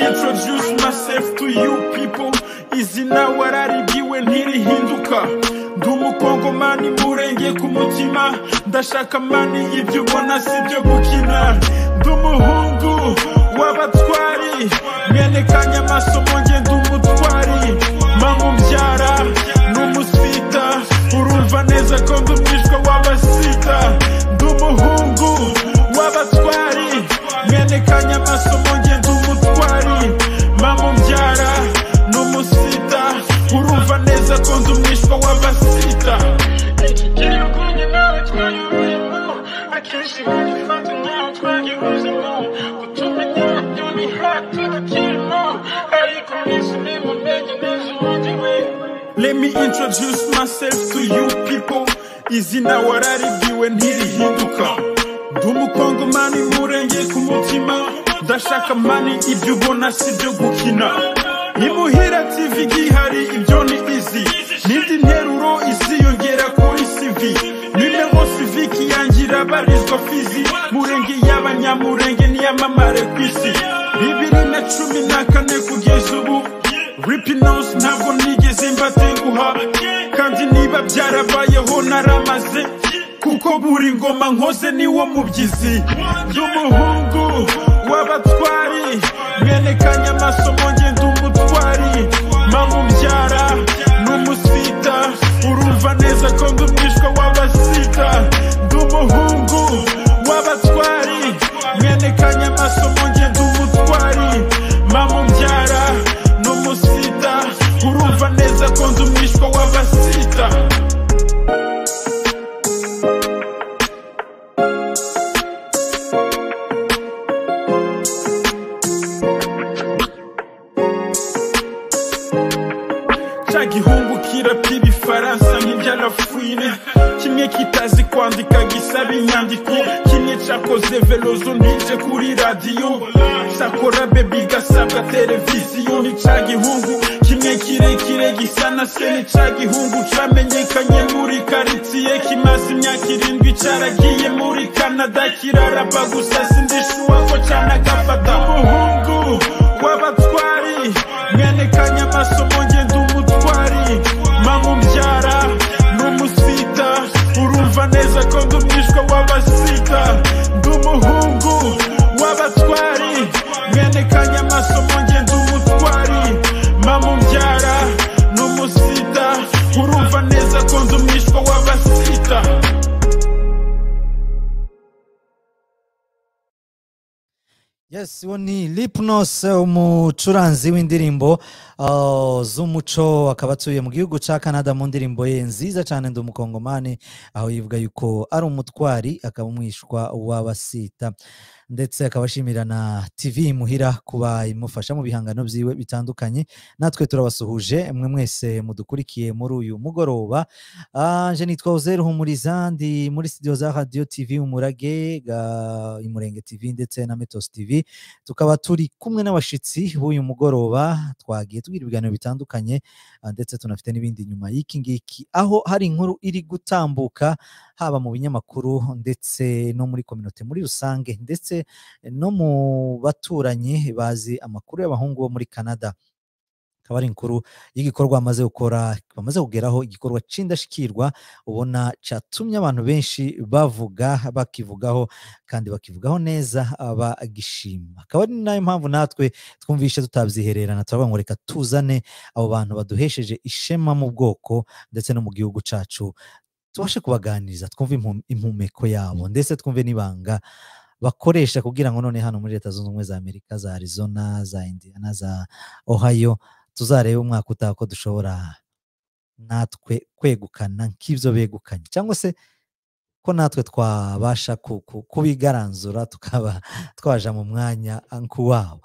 introduce myself to you people izina wararigiwe ntirihinduka ndi umukongomani murenge ku mutima ndashaka mani ibyo ubona si byo gukina ndi umuhungu w'abatwari mwene kanyamaso mwonge ndi umutwari mamubyara ni umusita urumva neza ko ndi umwishywa w'abasita ndi umuhungu w'abatwari mwene kanyamaso mwonge ndi umutwari mamubyara ni umusita urumva neza ko ndi umwishywa w'abasita Let me introduce myself to you people. Izina wararigiwe ntirihinduka. Ndi umukongomani murenge ku mutima. Ndashaka mani ibyo ubona si byo gukina. Imuhira TV igihari ibyo ni izi. N'indi nteruro iziyongera kuri CV. Nime nko siviki yanjye irabarizwa fizi. Murenge y'abanyamurenge niyamamare ku isi. Bibiri na cumi na kane kugeza ubu. Ripinose ntabwo nigeze mbatenguha kandi niba byarabayeho naramaze kuko buri ngoma nkoze niwo mubyizi ndi umuhungu w'abatwari mwene kanyamaso mwonge ndi umutwari mamubyara ni umusita urumva neza ko ndi umwishywa w'abasita ndi umuhungu w'abatwari mwene kanyamaso mwonge ndi umutwari mamubyara ni umusita urumva neza ko ndi umwishywa w'abasita cya gihungu kirapfa ibifaransa nk'iby'arafine kimwe kitazi kwandika gisaba inyandiko kimwe cyakoze velozo ntije kuri radiyo cyakora bebi gasabwa televiziyo ni cya gihungu kimwe kirekire gisa na se ni cya gihungu cyamenyekanye muri karitsiye kimaze imyaka irindwi cyaragiye muri kanada kiraraba gusa sindishuwa ko cyanagafata umuhungu w'abatwari mwene kanyamaso mwongenda umutwari mamubyara ni umusita urumva neza ko ndi umwishywa w'abasita ndi umuhungu w'abatwari mwene kanyamaso mwonge ndi umutwari mamubyara ni umusita urumva neza ko ndi umwishywa w'abasita Yes, uwo ni Lipnos umucuranzi w'indirimbo uh, z'umuco akaba atuye mu gihugu cya Canada mu ndirimbo ye nziza cyane ndi umukongomani aho yivuga yuko ari umutwari akaba umwishywa w'abasita ndetse akaba ashimira na TV imuhira kuba imufasha mu bihangano byiwe bitandukanye natwe turabasuhuje mwe mwese mudukurikiye muri uyu mugoroba Ah, nje nitwa Uzeru Humuriza ndi muri studio za Radio TV Umurage ga- Imurenge TV ndetse na Metos TV tukaba turi kumwe n'abashitsi b'uyu mugoroba twagiye tugira ibiganiro bitandukanye ah, ndetse tunafite n'ibindi nyuma y'iki ngiki aho hari inkuru iri gutambuka haba mu binyamakuru ndetse no muri kominote muri rusange ndetse no mu baturanyi bazi amakuru y'abahungu bo muri Canada akaba ari inkuru y'igikorwa bamaze gukora bamaze kugeraho igikorwa cy'indashyikirwa ubona cyatumye abantu benshi bavuga bakivugaho kandi bakivugaho neza bagishima akaba ari nayo mpamvu natwe twumvishe tutabyihererana turavuga ngo reka tuzane abo bantu baduhesheje ishema mu bwoko ndetse no mu gihugu cyacu tubashe kubaganiriza twumve impu- impumeko yabo ndetse twumve n'ibanga bakoresha kugira ngo none hano muri leta zunze ubumwe za amerika za arizona za indiana za ohio tuzarebe umwaka utaha ko dushobora natwe kwegukana nk'ibyo begukanye cyangwa se ko natwe twabasha ku- ku- kubigaranzura tukaba twaja mu mwanya nk'uwabo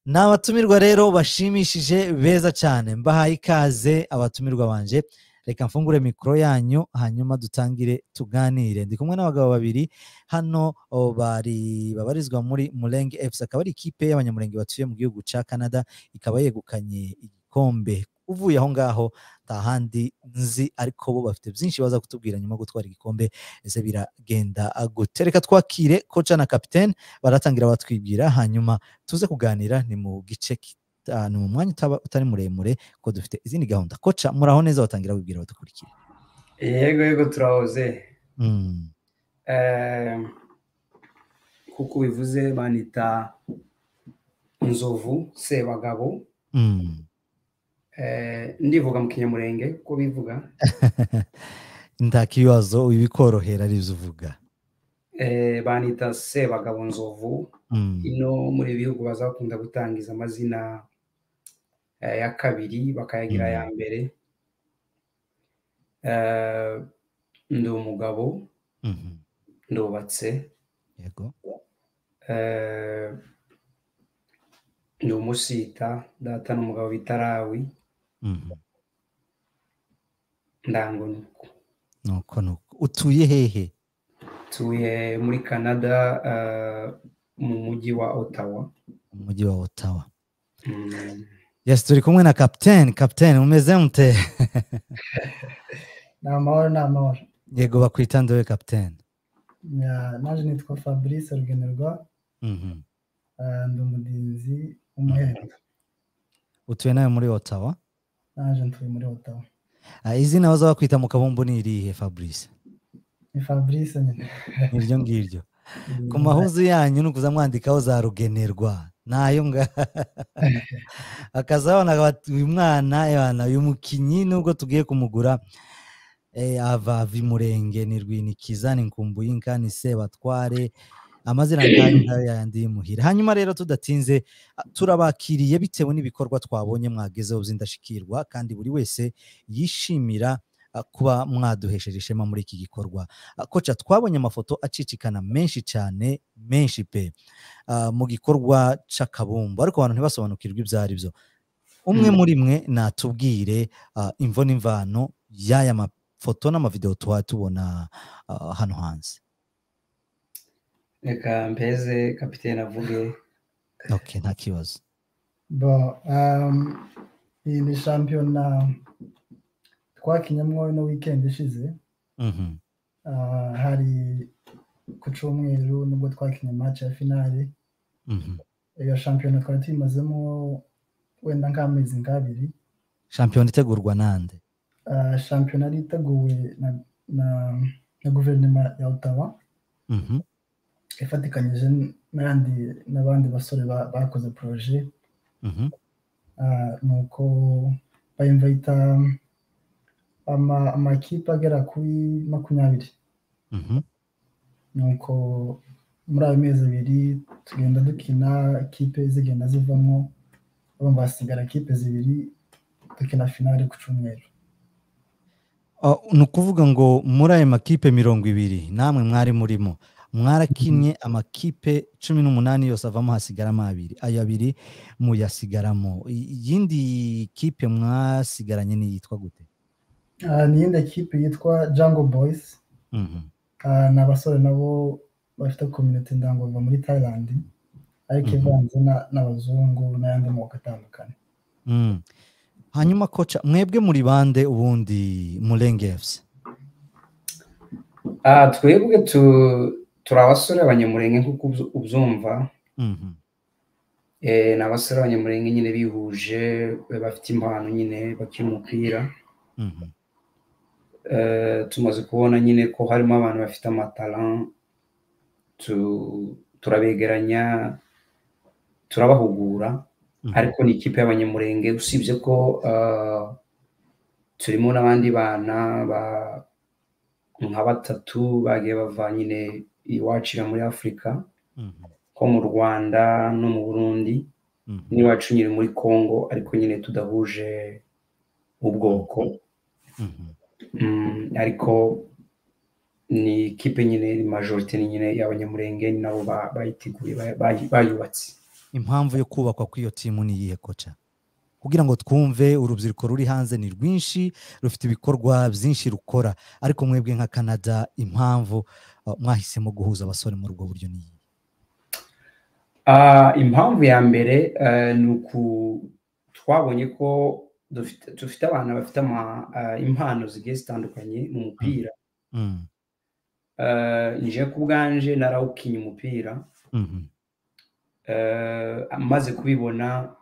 ni abatumirwa rero bashimishije beza cyane mbahaye ikaze abatumirwa banje reka mfungure mikoro yanyu hanyuma dutangire tuganire ndi kumwe n'abagabo babiri hano o, bari babarizwa muri murenge fc akaba ari ikipe y'abanyamurenge batuye mu gihugu cya canada ikaba yegukanye igikombe uvuye aho ngaho nta handi nzi ariko bo bafite byinshi baza kutubwira nyuma yo gutwara igikombe ese biragenda gute reka twakire koca na kapitene baratangira batwibwira hanyuma tuze kuganira ni mu gice kita- ni mu mwanya utaba- utari muremure kuko dufite izindi gahunda koca muraho neza watangira wibwira badukurikira yego yego turahoze Mm, Eh, kuko bivuze banita inzovu sebagabo mm. Eh, ndivuga mu kinyamurenge ko bivuga nta kibazo bikorohera arizo uvuga Eh, banita sebagabo nzovu Mm, ino muri ibi bihugu baza bakunda gutangiza amazina eh, ya kabiri bakayagira aya mbere Eh, ndi umugabo mhm. ndubatse yego Eh, ndi umusita data n'umugabo bita rawi Mhm. ndango nuko nuko nuko utuye hehe tuye muri canada eh, mu mujyi wa ottawa mu mujyi wa otawa Mm, yes turi kumwe na kapitene kapitene umeze mute ni amahoro ni amahoro yego bakwita ndowe kapitene Ya, naje nitwa fabrice rugenerwa Mhm. eh, ndi umurinzi w'umuhereza utuye nawe muri otawa naje ntuye muri otawa Ah, izina baza bakwita mu kabumbu ni irihe fabrice ni fabrice nyine niryo ngiryo ku mahuzu yanyu ni ukuza mwandikaho za rugenerwa nayo nga akazabona bati, uyu mwana yana uyu mukinnyi nubwo tugiye kumugura eh, ava vimurenge ni rwinikiza ni nkumbuyinka ni sebatware amazina nkayo nkayo yayandi y'imuhira hanyuma rero tudatinze ah, turabakiriye bitewe n'ibikorwa twabonye mwagezeho by'indashyikirwa kandi buri wese yishimira ah, kuba mwaduhesheje ishema muri iki gikorwa Ah, koca twabonye amafoto acicikana menshi cyane menshi pe ah, mu gikorwa c'akabumbu ariko abantu ntibasobanukirwe ibyo ari byo umwe Mm. muri mwe natubwire ah, imvo n'imvano y'aya mafoto n'amavidewo tuba tubona ah, hano hanze reka mpeze kapitene avuge okay nta kibazo bo um, iyi ni shampiyona twakinyemo ino weekend ishize Mhm, Ah, hari ku cyumweru nibwo twakinnye match ya finale mhm. iyo shampiyona twari tuyimazemo wenda nk'amezi nk'abiri shampiyona itegurwa nande Ah, shampiyona yari iteguwe na, na, na guverinoma ya otawa Mhm, ifatikanyije n'andi n'abandi basore ba- bakoze poroje mhm, ah, ni uko bayimvayita ama- amakipe agera kuri makumyabiri mhm, ni uko muri ayo mezi abiri tugenda dukina ikipe zigenda zivamo urumva hasigara kipe zibiri dukina finale ku cyumweru Ah, ni ukuvuga ngo muri aya makipe mirongo ibiri namwe mwari murimo mwarakinnye amakipe cumi n'umunani yose avamo hasigaramo abiri ayo abiri muyasigaramo I- iyindi kipe mwasigaranye ni yitwa gute Ah, ni iyindi kipe yitwa jango boyisi Mhm, Ah, ni abasore nabo bafite kominote ndanguruva muri thailand ariko Mhm. ivanze na- n'abazungu n'ayandi moko atandukanye mm. hanyuma koca mwebwe muri bande ubundi murenge efusi Ah, twebwe tu- turi abasore abanyamurenge nk'uko ubzu- ubyumva Eh, ni abasore abanyamurenge nyine bihuje eh, bafite impano nyine bakina umupira Eh, tumaze kubona nyine ko harimo abantu bafite amataran tu- turabegeranya turabahugura ariko ni ikipe y'abanyamurenge usibye ko ah, turimo n'abandi bana ba- nka batatu bagiye bava nyine iwacira muri afurika nko mu rwanda no mu burundi n'iwacu nyine muri congo ariko nyine tudahuje ubwoko Mm, ariko ni ikipe nyine ni majorite ni nyine y'abanyamurenge ni nabo ba- bayiteguye ba- ba- bayubatse impamvu yo kubakwa kw'iyo timu ni iyihe koca kugira ngo twumve urubyiruko ruri hanze ni rwinshi rufite ibikorwa byinshi rukora ariko mwebwe nka canada impamvu uh, mwahisemo guhuza abasore muri ubwo buryo ni iyihe Ah, impamvu ya mbere eh, ni uku twabonye ko dufite dufite abana bafite ama- ah, impano zigiye zitandukanye mu mupira Mm, Eh, nje ku bwanje narawukinnye umupira mhm, Eh, amaze kubibona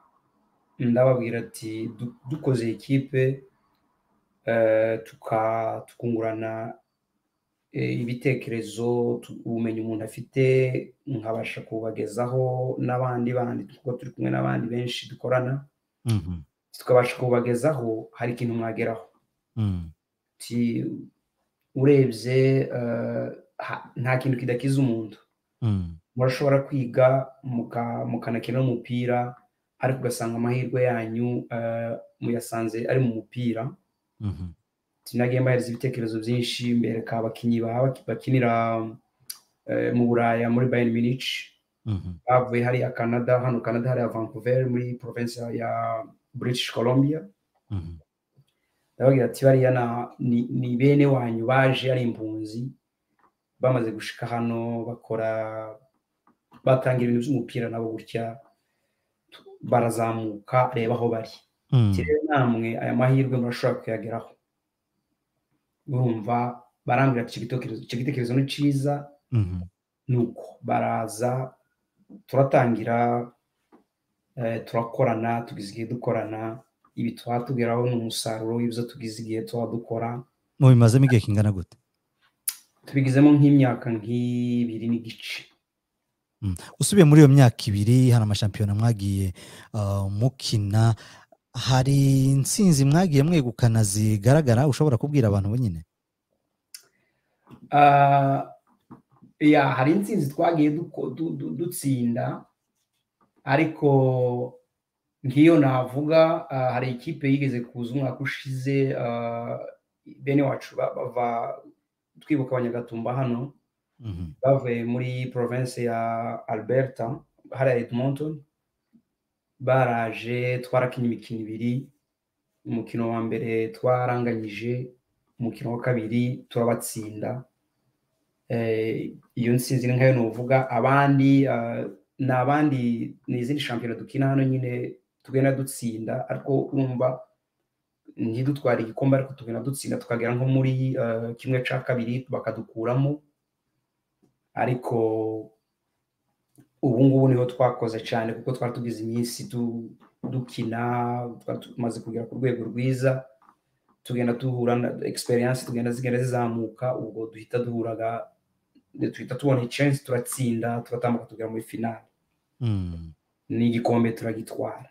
ndababwira ati "Du- dukoze ikipe eh, tuka- tukungurana eh, ibitekerezo tu- ubumenyi umuntu afite nkabasha kubagezaho n'abandi bandi kuko turi kumwe n'abandi benshi dukorana mhm, tukabasha kubagezaho hari ikintu mwageraho mm, ti urebye eh, ha- nta kintu kidakiza umuntu mm, murashobora kwiga muka- mukanakina n'umupira ariko ugasanga amahirwe yanyu eh, muyasanze ari mu mupira mhm, sinagiye mbahereza ibitekerezo byinshi mbereka abakinnyi baba bakinira eh, mu buraya muri bayern munich mhm, bavuye hariya canada hano canada hariya vancouver muri province ya british columbia mhm, ndababwira ati bariya na- ni- ni bene wanyu baje ari impunzi bamaze gushika hano bakora batangira ibintu by'umupira nabo gutya tu- barazamuka reba aho bari mm, Ati rero namwe aya mahirwe murashobora kuyageraho urumva barambwira ati "Icyo gitekerezo- icyo gitekerezo ni cyiza mhm, nuko baraza turatangira eh, turakorana tugize igihe dukorana ibi twatugeraho ni umusaruro w'ibyo tugize igihe tuba dukora mubimazemo igihe kingana gute tubigizemo nk'imyaka nk'ibiri n'igice usubiye muri iyo myaka ibiri hari amashampiyona mwagiye ah, mukina hari insinzi mwagiye mwegukana zigaragara ushobora kubwira abantu wenyine Ah, ya hari insinzi twagiye duko- du- du- dutsinda ariko nk'iyo navuga ah, hari ikipe yigeze kuza umwaka ushize ah, bene wacu ba- bava twibuka abanyagatumba hano Mhm, bavuye muri province ya alberta hariya edmonton baraje twarakinnye imikino ibiri umukino wa mbere twaranganyije umukino wa kabiri turabatsinda Eh, iyo nsinzi ni nkayo nuvuga abandi ah, ni abandi ni izindi shampiyona dukina hano nyine tugenda dutsinda ariko urumva ntidutwara igikombe ariko tugenda dutsinda tukagera nko muri ah, kimwe cya kabiri bakadukuramo ariko ubu ngubu niho twakoze cyane kuko twari tugize iminsi du- dukina twari tumaze kugera ku rwego rwiza tugenda duhura na experience tugenda zigenda zizamuka ubwo duhita duhuraga duhita tubona chance turatsinda turatambuka tugera muri finale mm, n'igikombe turagitwara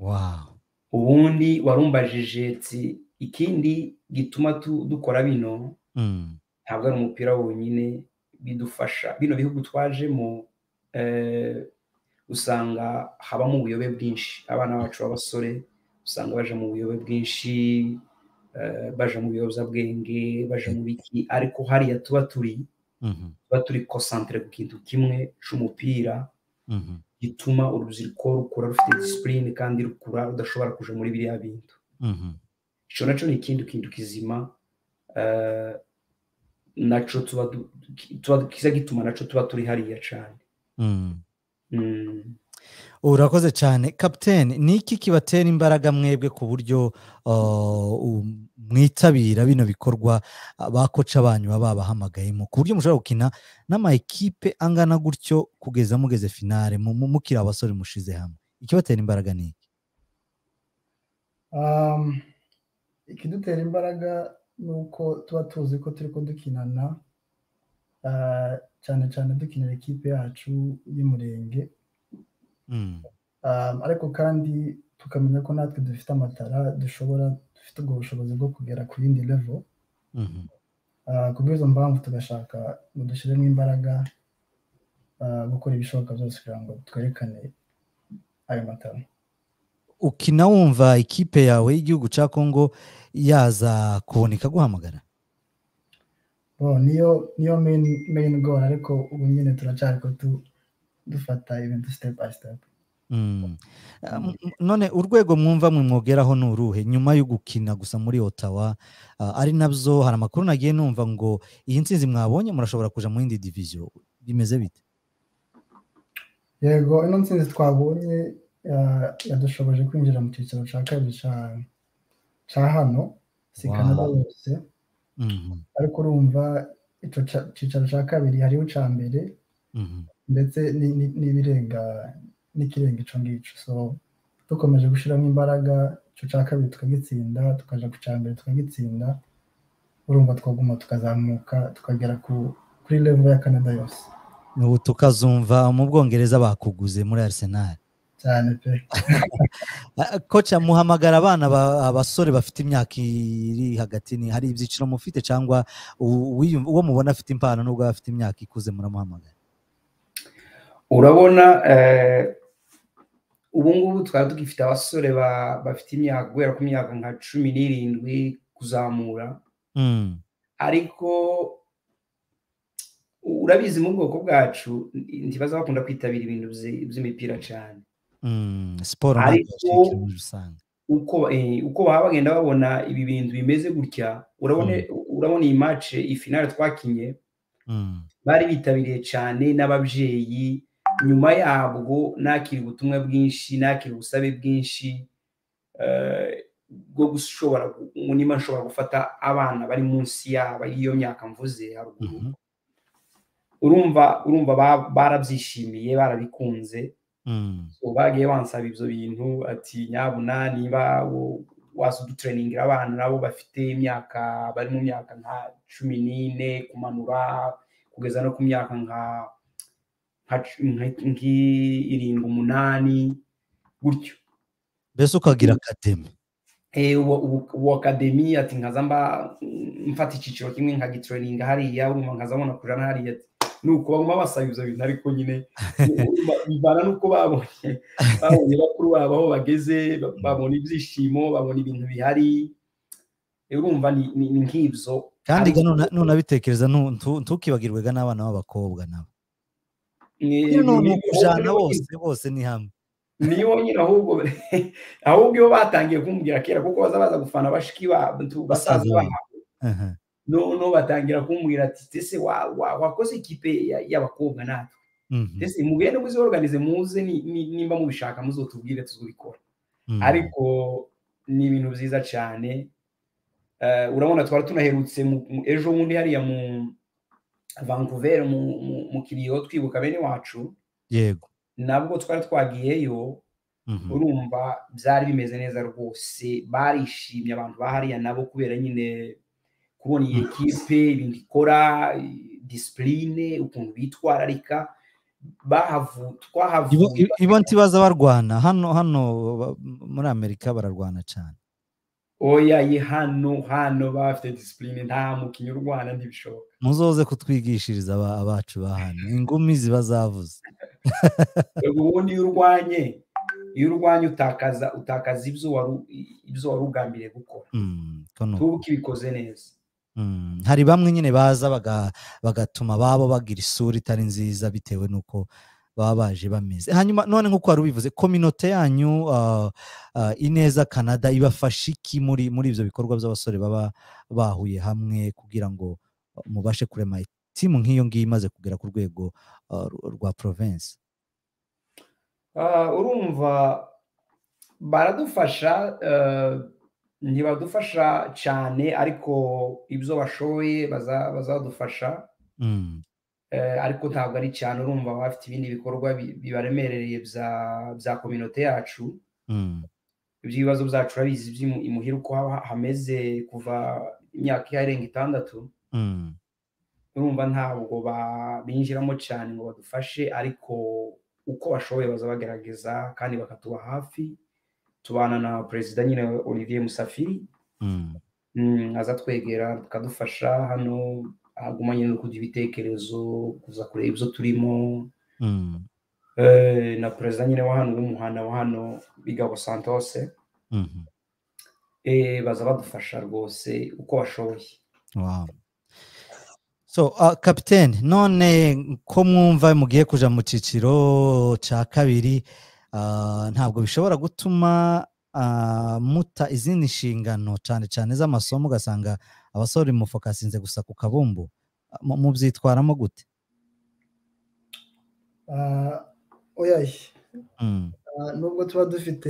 wow ubundi warumbajije ati ikindi gituma tu- dukora bino mm, ntabwo ari umupira wonyine bidufasha bino bihugu twajemo eh, usanga habamo ubuyobe bwinshi abana bacu b'abasore usanga baje mu buyobe bwinshi eh, baje mu biyobyabwenge baje mu biki ariko hariya tuba turi mhm, tuba turi konsantere ku kintu kimwe c'umupira mhm, gituma urubyiruko rukura rufite disipurine kandi rukura rudashobora kuja muri biriya bintu mhm, ico naco ni ikindi kintu kizima eh, naco tuba du- ki- tuba kiza gituma naco tuba turi hariya cane mm. Mm. urakoze cyane kapitene ni iki kibatera imbaraga mwebwe ku buryo ah, u- mwitabira bino bikorwa ah, ba koca banyu baba babahamagayemo ku buryo mushobora gukina n'ama ekipe angana gutyo kugeza mugeze finale mu- mu- mukiri abasore mushize hamwe ikibatera imbaraga ni iki Um, ikidutera imbaraga ni uko tuba tuzi ko turi ko dukinana ah, cyane cyane dukinira ikipe yacu y'umurenge Mm, Um, ariko kandi tukamenya ko natwe dufite amatara dushobora dufite ubwo bushobozi bwo kugera ku yindi level mhm, Ah, ku bw'izo mpamvu tugashaka ngo dushyiremo imbaraga ah, gukora ibishoboka byose kugira ngo twerekane ayo matara ukina wumva ikipe yawe y'igihugu cya kongo yaza kuboneka guhamagara Bo, niyo niyo main main goal ariko ubu nyine turacyari ko tu- dufata ibintu step by step Mm. Ah, m- m- none urwego mwumva mwe mwogeraho ni uruhe nyuma yo gukina gusa muri otawa ah, ari nabyo hari amakuru nagiye numva ngo iyi nsinzi mwabonye murashobora kuja mu yindi diviziyo bimeze bite yego ino ntsinzi twabonye ah, yadushoboje kwinjira mu cyiciro cya kabiri cya cya hano si Wow. kanada yose Mhm, ariko urumva icyo cya- cyicaro cya kabiri hariho icya mbere mhm. ndetse ni- ni- n'ibirenga n'ikirenga icyo ngicyo so dukomeje gushyiramo imbaraga icyo cya kabiri tukagitsinda tukajya ku cya mbere tukagitsinda urumva twaguma tukazamuka tukagera ku- kuri level ya canada yose ubu tukazumva mu bwongereza bakuguze muri arsenal cyane pe Ah, koca muhamagara abana ba- abasore bafite imyaka iri hagati ni hari ibyiciro mufite cyangwa u- uwiyum- uwo mubona afite impano n'ubwo aba afite imyaka ikuze muramuhamagara urabona eh, ubu ngubu twari tugifite abasore ba- bafite imyaka guhera ku myaka nka cumi n'irindwi kuzamura Mm, ariko urabizi mu bwoko bwacu ntibaza bakunda kwitabira ibintu byi- by'imipira cyane mm, siporo Ariko- ntabwo yacika muri rusange uko eh, uko baba bagenda babona ibi bintu bimeze gutya urabona urabona iyi match iyi finale twakinye Mm, bari bitabiriye cyane n'ababyeyi nyuma yabwo nakira ubutumwa bwinshi nakira ubusabe bwinshi eh, bwo gushobora gu- niba nshobora gufata abana bari munsi yaba y'iyo myaka mvuze haruguru mhm, urumva urumva ba- barabyishimiye barabikunze mm, So, bagiye bansaba ibyo bintu ati nyabuna niba wo- waza udutureningira abana nabo bafite imyaka bari mu myaka nka cumi n'ine kumanura kugeza no ku myaka nka nka cu- nka- nk'irindwi umunani gutyo mbese ukagira akademi Eh, uwo- uwo- uwo akademi ati nkaza mba mm, mfata icyiciro kimwe nkagitureninga hariya urumva nkaza mbona kurana hariya ati ni uko baguma basaba ibyo bintu ariko nyine urumva bivana n'uko babonye babonye bakuru babo aho bageze ba- babona ibyishimo babona ibintu bihari Eh, urumva ni ni- ni nk'ibyo kandi Ariko- nuna- nunabitekereza nu- ntu- ntukibagirwe ga n'abana b'abakobwa nabo ni- Iyo ni- ni ni- ukujana bose bose ni hamwe ni yonyine ahubwo ahubwo iyo batangiye kumubwira kera kuko baza baza gufana bashiki babo basaza Basaza babo babo. Aha, noneho batangira kumbwira ati ese wa- wa- wakoze ikipe ya- y'abakobwa natwe mhm, ese mugende muziorganize muze ni- ni- nimba mubishaka muzotubwire tuzubikora mm, ariko ni ibintu byiza cyane Eh, urabona twari tunaherutse mu- mu- ejo bundi hariya mu vancouver mu- mu- mu kiriyo twibuka bene wacu yego nabwo twari twagiyeyo mhm, urumva byari bimeze neza rwose barishimye abantu bahariya nabo kubera nyine kubona iyi ekipe ibintu ikora disipurine ukuntu bitwararika bahavu Ibo, twahavuye i- ibo ntibaza barwana hano hano ba- muri amerika bararwana cyane oya ye hano hano bafite disipurine nta mukinnyi urwana ntibishoboka muzoze kutwigishiriza aba- abacu bahana ingumi ziba zavuze Ego, ubundi iyo urwanye iyo urwanye utakaza utakaza ibyo wari ibyo wari ugambiriye gukora Mm, ko ni uko. tubuke ibikoze neza Mm, hari bamwe nyine baza baga- bagatuma babo bagira isura itari nziza bitewe n'uko baba baje bameze hanyuma none nk'uko wari ubivuze kominote yanyu ah, ah, ineza canada ibafasha iki muri muri ibyo bikorwa by'abasore baba bahuye hamwe kugira ngo ah, mubashe kurema timu nk'iyo ngiyo imaze kugera ku rwego ah, ru- rwa province Ah, urumva baradufasha eh, ntibadufasha cyane ariko ibyo bashoboye baza- bazadufasha Mm, eh, ariko ntabwo ari cyane urumva baba bafite ibindi bikorwa bi- bibaremereye bya bya kominote yacu mm, iby'ibibazo byacu urabizi iby'imu- imuhira uko haba hameze kuva imyaka irenga itandatu mm, urumva ntabwo ba- binjiramo cyane ngo badufashe ariko uko bashoboye baza bagerageza kandi bakatuba hafi tubana na perezida nyine olivier musafiri mm, mm, aza twegera akadufasha hano aguma nyine no kugira ibitekerezo kuza kureba ibyo turimo mm, Eh, na perezida nyine wa hano w'umuhana wa hano bigabo santos mhm. eh, baza badufasha rwose uko bashoboye Wow. So, uh, kapitene none ko mwumva mugiye kuja mu cyiciro cya kabiri ah, ntabwo bishobora gutuma ah, muta izindi nshingano cyane cyane z'amasomo ugasanga abasore mufokasinze gusa ku kabumbu Ah, mu- mubyitwaramo gute Ah, oya ye Mm, Ah, nubwo tuba dufite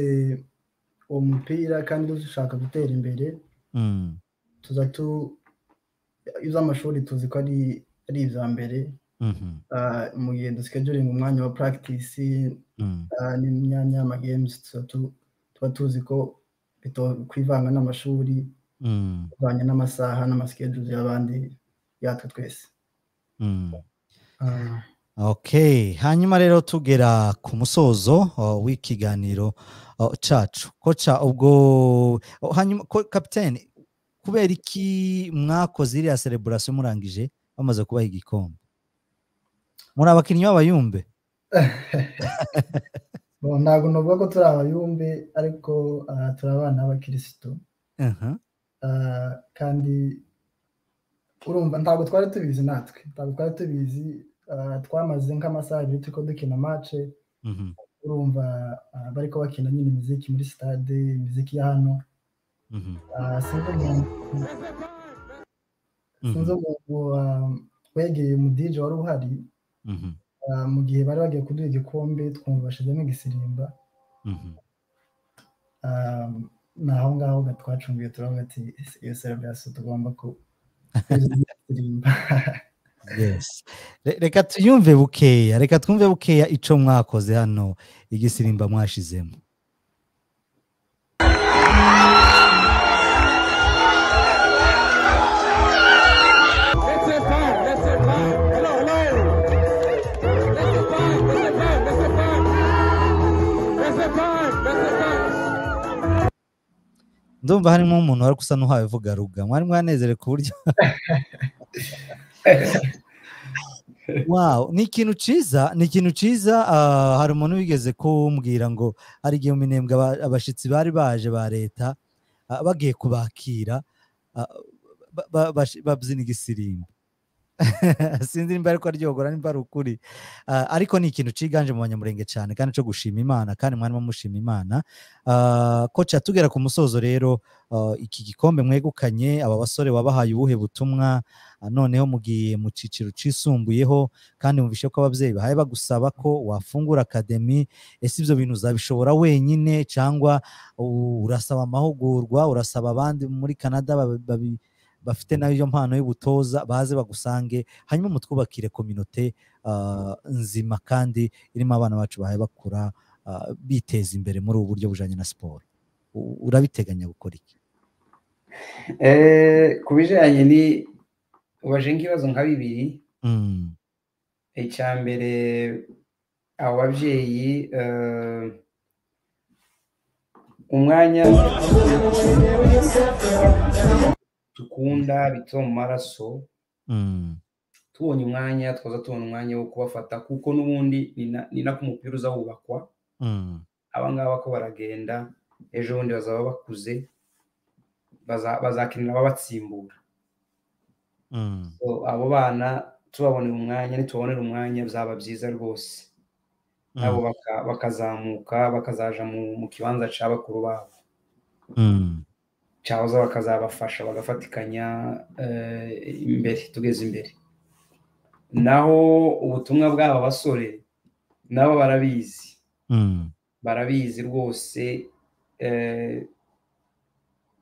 uwo mupira kandi dushaka gutera imbere Mm, tuza tu iby'amashuri tuzi ko ari ari ibya mbere mhm, ah, mu gihe dusikeduringa umwanya wa practice mm, ah, n'imyanya y'amagames tuza tu- tuba tuzi ko bito- kwivanga n'amashuri mm, kuvanya n'amasaha n'amasikeduzi y'abandi yatwe twese mm. Ah, okay hanyuma rero tugera ku musozo uh, w'ikiganiro uh, cacu koca ubwo oh, hanyuma ko- kapiteni kubera iki mwakoze iriya celebration murangije bamaze kubaha igikombe muri abakinnyi b'abayumbe bo, ntabwo navuga ko turi abayumbe ariko ah, turi abana b'abakirisitu Aha, Ah, kandi urumva ntabwo twari tubizi natwe ntabwo twari tubizi ah, twamaze nk'amasaha abiri turiko dukina mace mhm, urumva ah, bariko bakina nyine imiziki muri sitade imiziki ya hano mhm, Ah, sinzi umuntu sinzi mhm, umuntu ah, wegeye umudije wari uhari mhm, ah, mu gihe bari bagiye kuduha igikombe twumva bashizemo igisirimba mhm. Ah, ni aho ngaho ga- twacunguye turavuga ati iyo celebration tugomba ku kuyiha igisirimba Yes. Re- reka tuyumve bukeya reka twumve bukeya ico mwakoze hano igisirimba mwashizemo Laissez faire, laissez faire. Hello, hello. Laissez faire, laissez faire, laissez faire. Laissez faire, laissez faire. ndumva harimo umuntu wari gusa n'uhawe uvuga ruga mwari mwanezere ku buryo wow ni ikintu ciza ni ikintu ciza ah, hari umuntu wigeze kumbwira ngo hari igihe mu minembwe aba- abashitsi bari baje ba leta ah, bagiye kubakira ah, ba- ba- bashi- babyina igisirimbo sinzi nimba ariko aryohora nimba ari ukuri Ah, ariko ni ikintu ciganje mu banyamurenge cyane kandi cyo gushima imana kandi mwari mushima imana Ah, koca tugera ku musozo rero ah, iki gikombe mwegukanye aba basore wabahaye ubuhe butumwa Ah, noneho mugiye mu ciciro cisumbuyeho kandi mubishe ko ababyeyi bahaye bagusaba ko wafungura akademi ese ibyo bintu uzabishobora wenyine cyangwa u- urasaba amahugurwa urasaba abandi muri canada babi- babi- bafite nayo iyo mpano y'ubutoza baze bagusange hanyuma mutwubakire kominote ah, nzima kandi irimo abana bacu bahaye bakura ah, biteza imbere muri ubu buryo bujanye na siporo U- urabiteganya gukora iki Eh, ku bijyanye ni ubaje nk'ibibazo nka bibiri Mm, icya mbere abo babyeyi eh, umwanya dukunda bituma mu maraso mm, tubonye umwanya twaza tubona umwanya wo kubafata kuko n'ubundi ni na- ni nako umupira uza wubakwa mm, abangaba ko baragenda ejo bundi bazaba bakuze baza- bazakinira ababatsimbura mm, So, abo bana tubabonera umwanya nitubabonera umwanya byaba byiza rwose nabo mm, baka- bakazamuka bakazaja mu mu kibanza cya bakuru babo mm, cyahoze bakazabafasha bagafatikanya eh, imbere tugeze imbere naho ubutumwa bw'aba basore nabo barabizi mm, barabizi rwose eh,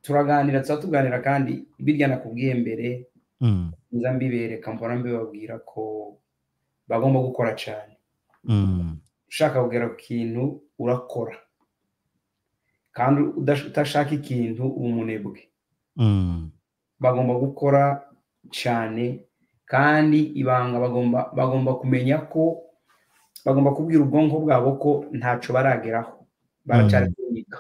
turaganira tuba tuganira kandi birya nakubwiye mbere mm, nza mbibereka mbona mbibabwira ko bagomba gukora cyane mm, ushaka kugera ku kintu urakora kandi udash- udashaka ikintu uba umunebwe mm, bagomba gukora cyane kandi ibanga bagomba bagomba kumenya ko bagomba kubwira ubwonko bwabo ko ntacyo barageraho baracyari kwiga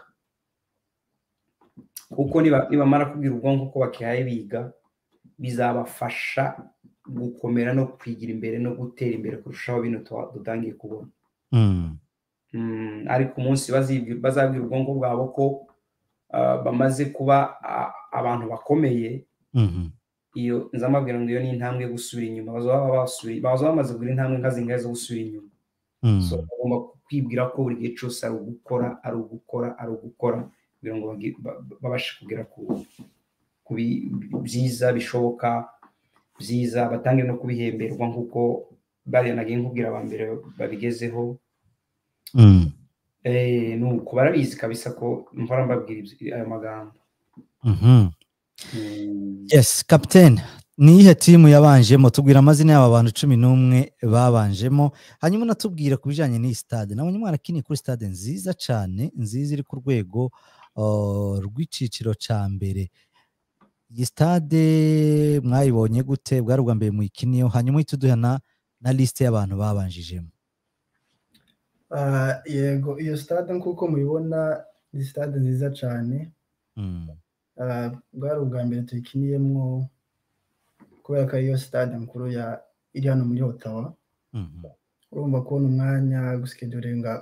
kuko niba- nibamara kubwira ubwonko ko bakihaye biga bizabafasha gukomera no kwigira imbere no gutera imbere kurushaho bino tuba- dutangiye kubona mm, Mm, ariko umunsi bazibwira- bazabwira ubwonko bwabo ko ah, bamaze kuba ah, abantu bakomeye mhm, iyo nzamabwira ngo iyo ni intambwe yo gusubira inyuma bazaba basubiye bazaba bamaze kugura intambwe nka zingahe zo gusubira inyuma so mm, bagomba kwibwira ko buri gihe cyose ari ugukora ari ugukora ari ugukora kugira ngo bagi- ba- ba- babashe kugera ku ku bi- byiza bishoboka byiza batange no kubihemberwa nk'uko bariya nagiye nkubwira aba mbere babigezeho mm, Eh, nuko barabizi kabisa ko mpora mbabwira ibyo- ayo magambo Mhm. Mm, yes captain ni iyihe timu yabanjemo tubwira amazina y'aba bantu cumi n'umwe babanjemo hanyuma unatubwire ku bijyanye n'iyi stade nabonye mwarakiniye kuri stade nziza cyane nziza iri ku rwego uh, rw'icyiciro cya mbere iyi stade mwayibonye gute bwari ubwa mbere muyikiniyeho hanyuma uhite uduha na na lisite y'abantu babanjijemo Ah, yego iyo sitade nk'uko mubibona ni sitade nziza cyane Mm. Ah, bwari ubwa mbere tuyikiniyemo kubera ko ariyo sitade nkuru ya iri hano muri otawa Mhm. urumva kubona umwanya gusikeduringa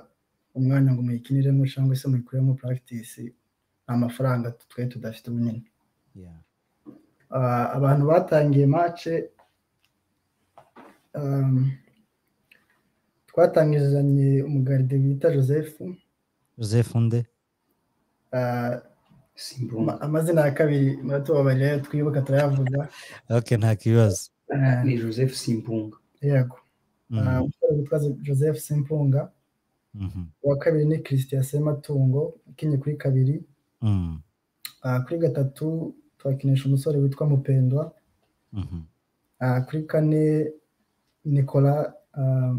umwanya ngo muyikiniremo cyangwa se muyikoremo puragitisi ni amafaranga twari tudafite bunini Yeah. Ah, abantu batangiye mace um, twatangizanye umugaride bita joseph joseph nde Ah, simbumva ama- amazina ya kabiri muratubabarira twibuka turayavuga okay nta kibazo Ah, ni joseph simpunga yego Mhm. Ah, umusore witwa joseph simpunga Mhm. uwa kabiri ni christian sematungo ukinnye kuri kabiri Mm. Ah, kuri gatatu twakinisha umusore witwa mupendwa Mhm. Ah, kuri kane nicola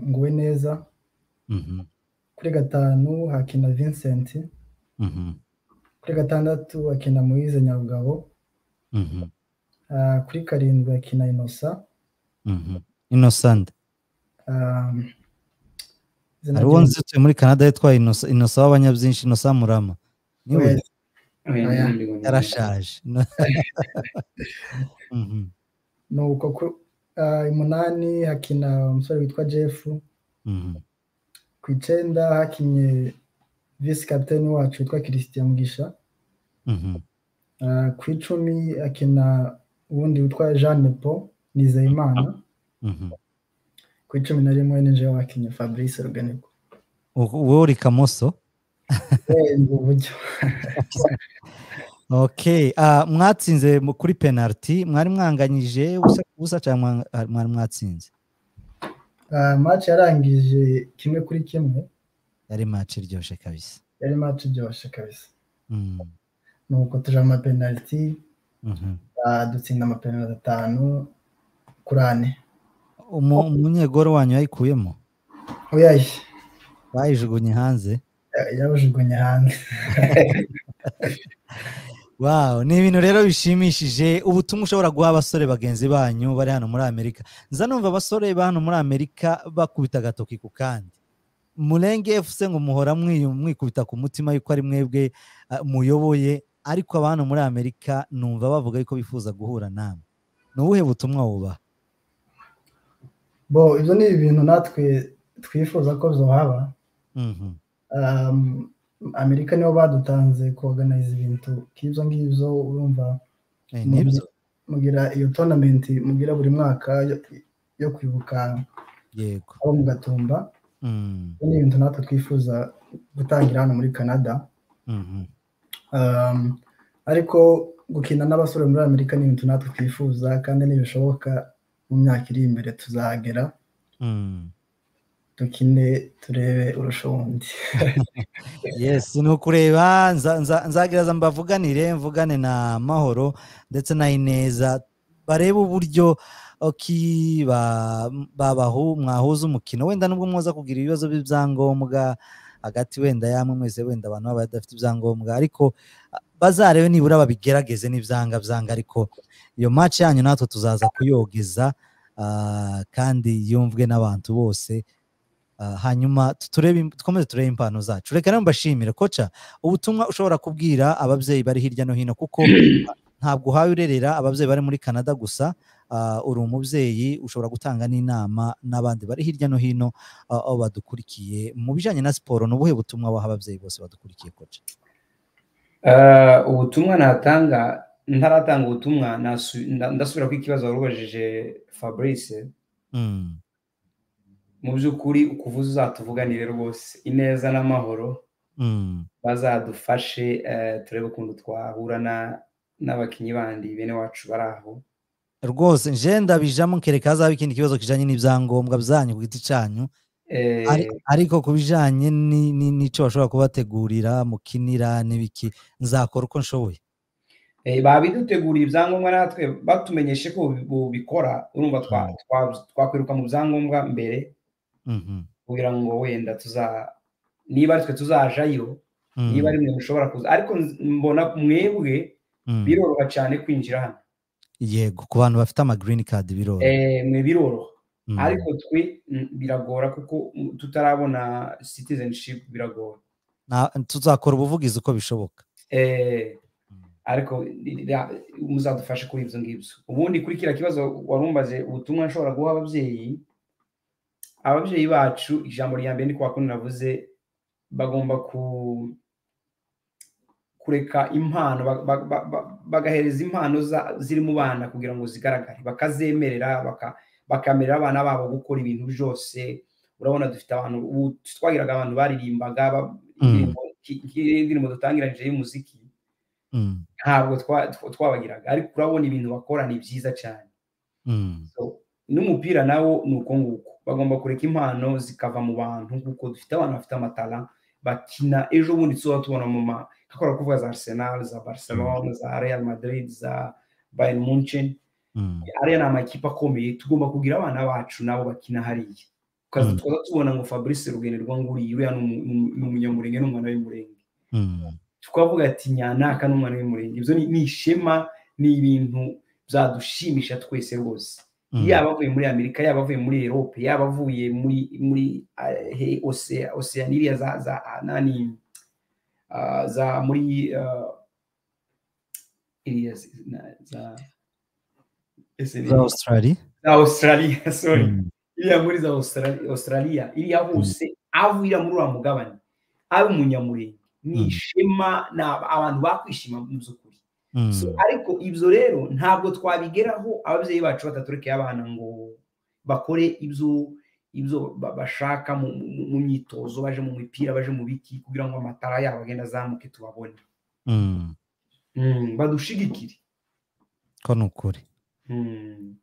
nguwe neza Mhm. kuri gatanu hakina vincent Mhm. kuri gatandatu hakina moise nyabugabo Mhm. Ah, kuri karindwi hakina inosa Mhm. innocent Ah, izina hariho rye- nzi utuye muri canada yitwa Innocent- innocent w'abanyabyinshi innocent murama niwe Yes, Oya, yarashaje No- Mhm. nuko ku- ah, umunani hakina umusore witwa jeff Mhm. ku icyenda hakinnye visi kapiteni wacu witwa christian mugisha Mhm. Ah, ku icumi akina uwundi witwa jeanne paul nizeyimana Mhm. ku icumi na rimwe ninjira wakinnye fabrice ruganirwa Wo- wowe uri kamoso ubu buryo okay ah, mwatsinze mu- kuri penalty mwari mwanganyije ubusa ubusa cyangwa mwang- ah, mwari mwatsinze Ah, match yarangije kimwe kuri kimwe yari match iryoshye kabisa yari match iryoshye kabisa Mhm. nuko tuje mu mapenaliti Mhm. ah, dutsinda amapenaliti atanu kuri ane Umu- umunyegoro wanyu yayikuyemo uyaye bayijugunye hanze yabujugunye hanze Wow, ni ibintu rero bishimishije ubutumwa ushobora guha abasore bagenzi banyu bari hano muri Amerika. Nza numva abasore ba hano muri Amerika bakubita agatoki ku kandi. Murenge FC ngo muhora mwiyu- mwikubita ku mutima yuko ari mwebwe ah, muyoboye ariko aba hano muri Amerika numva bavuga yuko bifuza guhura namwe. Ni ubuhe butumwa wuba? bo ibyo ni ibintu natwe twifuza ko zohaba Mhm. um, Amerika nibo badutanze kuorganize ibintu nk'ibyo ngibyo urumva Eh, nibyo. mugira iyo tournament mugira buri mwaka yo, yo kwibuka Yego. abo mu gatumba Mm, Ibyo ni ibintu natwe twifuza gutangira hano muri Canada mhm. um, ariko gukina n'abasore muri Amerika ni ibintu natwe twifuza kandi nibishoboka mu myaka iri imbere tuzagera Mm. dukine turebe urushundi yes ni ukureba nza- nza- nzagerageza mbavuganire mvugane na mahoro ndetse na ineza barebe uburyo oki ba- babahu mwahuza umukino wenda nubwo mwaza kugira ibibazo by'ibyangombwa hagati wenda yamwe mwese wenda abantu baba badafite ibyangombwa ariko ah, bazarebe nibura babigerageze n'ibyanga byanga ariko iyo match yanyu natwe tuzaza kuyogeza ah, kandi yumvwe n'abantu bose Ah, hanyuma turebe im- dukomeze turebe impano zacu reka rero mbashimire koca ubutumwa ushobora kubwira ababyeyi bari hirya no hino kuko ah, ntabwo uhawe urerera ababyeyi bari muri canada gusa ah, uri umubyeyi ushobora gutanga n'inama n'abandi bari hirya no hino ah, aho badukurikiye mu bijyanye na siporo ni ubuhe butumwa waha ababyeyi bose badukurikiye koca Ah, ubutumwa natanga ntaratanga ubutumwa nasu- nda- ndasubira ku ikibazo warubajije fabrice Mm, mu by'ukuri ukuvuza uzatuvuganire rwose ineza n'amahoro mm, bazadufashe eh, turebe ukuntu twahura na- n'abakinnyi bandi bene wacu bari aho rwose nje ndabijamo kereka hazaba ikindi kibazo kijyanye n'ibyangombwa byanyu ku giti cyanyu Eh, Ari- ariko ku bijyanye ni- ni- n'icyo bashobora kubategurira mukinira n'ibiki nzakora uko nshoboye eh, babiduteguriye ibyangombwa natwe batumenyeshe ko bubikora urumva twa- twa- twakwiruka mu byangombwa mbere Mhm, kugira ngo wenda tuza niba ari twe tuzajayo mhm, niba ari mwe mushobora kuza ariko nz- mbona mwebwe mhm. biroroha cyane kwinjira hano yego ku bantu bafite ama green card biroroha Eh, mwe biroroha Mhm, ariko twe mm, biragora kuko mm, tutarabona citizenship biragora na- tuzakora ubuvugizi uko bishoboka Eh, Mm. ariko i- ra- muzadufashe kuri ibyo ngibyo ubundi kuri kiriya kibazo warumbaze ubutumwa nshobora guha ababyeyi ababyeyi bacu ijambo rya mbere ni kwa kundi navuze bagomba ku kureka impano ba- ba- ba- ba- bagahereza impano za- ziri mu bana kugira ngo zigaragare bakazemerera baka- bakamerera abana babo gukora ibintu byose urabona dufite abantu ubu twagiraga abantu baririmbaga ba- Mm. indirimbo ki- ki- indirimbo dutangiranyije y'umuziki Mhm, ntabwo twa- tw- twabagiraga ariko urabona ibintu bakora ni byiza cyane mhm. So, n'umupira nawo ni uko nguko bagomba kureka impano zikava mu bantu kuko dufite abantu bafite amatara bakina ejo bundi tuzaba tubona mu ma nkakora kuvuga za arsenal za barcelona za real madrid za bayern munchen Mm, ariya ni amakipe akomeye tugomba kugira abana bacu nabo bakina hariya tukaza Mm. tukaza tubona ngo fabrice rugenerwa nguriya uriya ni umu- ni umu- ni umunyamurenge ni umwana w'umurenge mm, tukavuga ati nyanaka n'umwana w'umurenge ibyo ni- ni ishema ni ibintu byadushimisha twese rwose mm. yaba avuye muri amerika yaba avuye muri erope yaba avuye muri muri eh, he- Osea- oseaniriya za za ah, nani ah, za muri ah, iriya z- na- za ese ni- za australia za australia sorry Mm, iriya muri za Australia- australia iriya hose avira muri uriya mugabane ari umunyamurenge ni Mm. ishema ni ab- abantu bakwishima mu by'ukuri mm, So, ariko ibyo rero ntabwo twabigeraho ababyeyi bacu bataturekeye abana ngo bakore ibyo ibyo ba- bashaka mu, mu, mu myitozo baje mu mipira baje mu biki kugira ngo amatara yabo agenda azamuke tubabone mm. mm, badushigikire ko ni ukuri mm.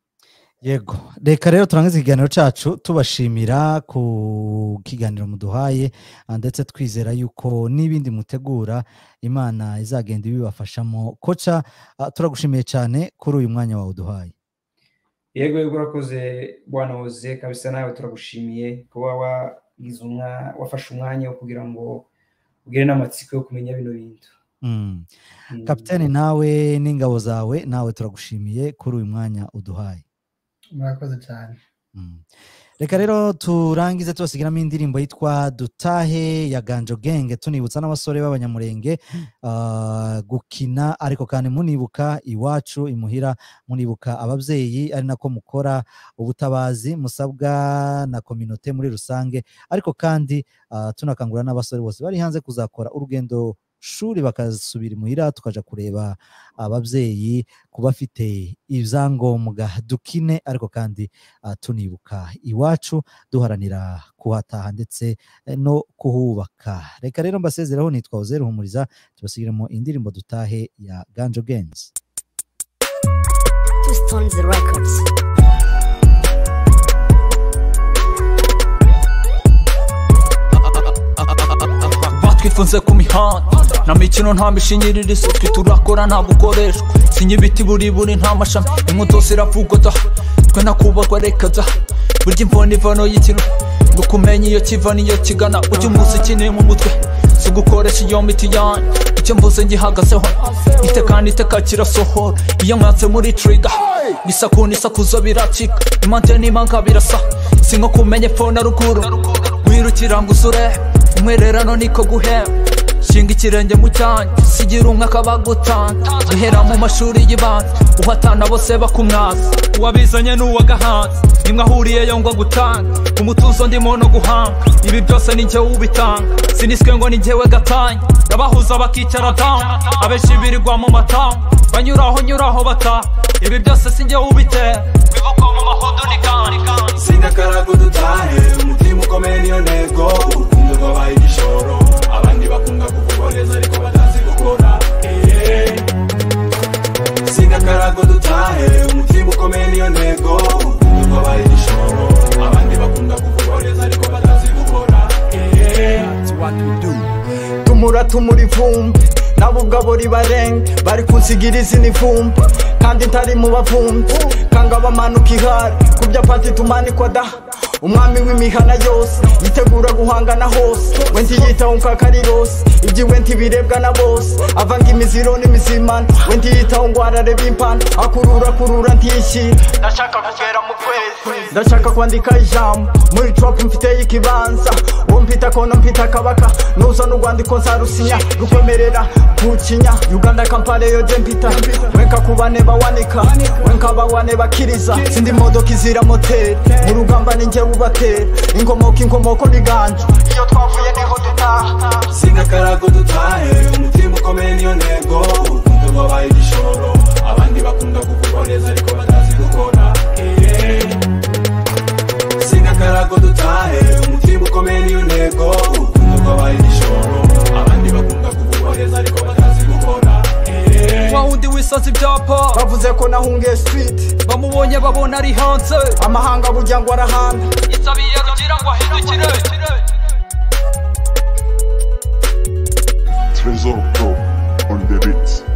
yego reka rero turangize ikiganiro cyacu tubashimira ku kiganiro muduhaye ah, ndetse twizera yuko n'ibindi mutegura imana izagenda ibibafashamo koca ah, turagushimiye cyane kuri uyu mwanya wawe uduhaye yego yego urakoze bwana woze kabisa nawe turagushimiye kuba wagize umwa wafashe umwanya wo kugira ngo ugire n'amatsiko yo kumenya bino bintu Mm. Mm. kapitani nawe n'ingabo zawe nawe turagushimiye kuri uyu mwanya uduhaye murakoze cyane Mm. reka rero turangize tubasigiramo indirimbo yitwa dutahe ya ganjo genge tunibutsa n'abasore b'abanyamurenge ah, gukina ariko kandi munibuka iwacu imuhira munibuka ababyeyi ari nako mukora ubutabazi musabwa na kominote muri rusange ariko kandi ah, tunakangurira n'abasore bose bari hanze kuzakora urugendo shuri bakasubira imuhira tukaja kureba ababyeyi ku bafite ibyangombwa dukine ariko kandi ah, tunibuka iwacu duharanira kuhataha ndetse eh, no kuhubaka reka rero mbasezeraho nitwa uzeru humuriza tubasigiremo indirimbo dutahe ya ganjo genzi Two Stones Records. batwifunze ku mihanda nta mikino nta mishingiririzo twe turakora nta bukoreshwa sinye ibiti burebure nta mashami inkwi zose iravugota twe nakubakwa reka da burya imvano ivano y'ikintu ngo kumenya iyo kiva n'iyo kigana ujye umunsi ukeneye mu mutwe si ugukoresha iyo miti yanyu icyo mvuze ngihagazeho iteka n'iteka kirasohora iyo nkanze muri triga bisakuna isakuzo biracika imante n'imanga birasa si nko kumenya epfo na ruguru wirukira ngo usure umwererano niko guhera shinga ikirenge mu cyanjye sigira umwaka bagutanga guhera mu mashuri y'ibanza uhatana bose bakumwasa uwabizanye n'uwagahanze nimwe ahuriyeyo ngo agutanga umutuzo ndimo no guhanga ibi byose ni njyewe ubitanga siniswe ngo ni njyewe gatanya abahuza bakicara down abenshi birirwa mu matamu banyuraho nyuraho bata ibi byose si njyewe ubitera bivugwa mu mahodo ni kandi sindakarago dutahe umutima ukomeye niyo ntego urukundo rwabaye igishoro abandi bakunda kugukoreza ariko batazi gukora Eh. sindakarago dutahe umutima ukomeye niyo ntego urukundo rwabaye igishoro abandi bakunda kugukoreza ariko batazi what we do tumura tumura ivumbi nabo ubwabo ribarenga bari kunsigira izina ivumbi kandi ntari mu bavumbi kanga bamanuka ihari ku byapati tumanikwa da umwami w'imihana yose yitegura guhangana hose we ntiyitaho nka karirose ibyiwe ntibirebwa na bose avanga imiziro n'imizimana we ntiyitaho ngo arareba impanda akurura akurura ntiyishyira ndashaka kugera mu kwezi ndashaka kwandika ijambo muri trapu mfiteyo ikibanza uwo mpita kono mpita kabaka nuza n'urwandiko nzarusinya rukomerera kukinya uganda kampare yo je mpita wenka kubane bawanika wenka bawane bakiriza sindi modoka izira moteri mu rugamba ninjye ubatera inkomoko inkomoko n'iganje iyo twavuye niho dutaha sinakarago dutahe umutima ukomeye niyo ntego urukundo rwabaye igishoro abandi bakunda kugukoreza ariko batazi gukora Eh. sinakarago dutahe umutima ukomeye niyo ntego urukundo rwabaye igishoro abandi bakunda kugukoreza ariko batazi gukora Eh. wa wundi wisaza ibyapa bavuze ko nahungiye siriti bamubonye babona ari hanze amahanga burya ngo arahanda yisabiye rugira ngo ahindukire Trezor Pro on the beats.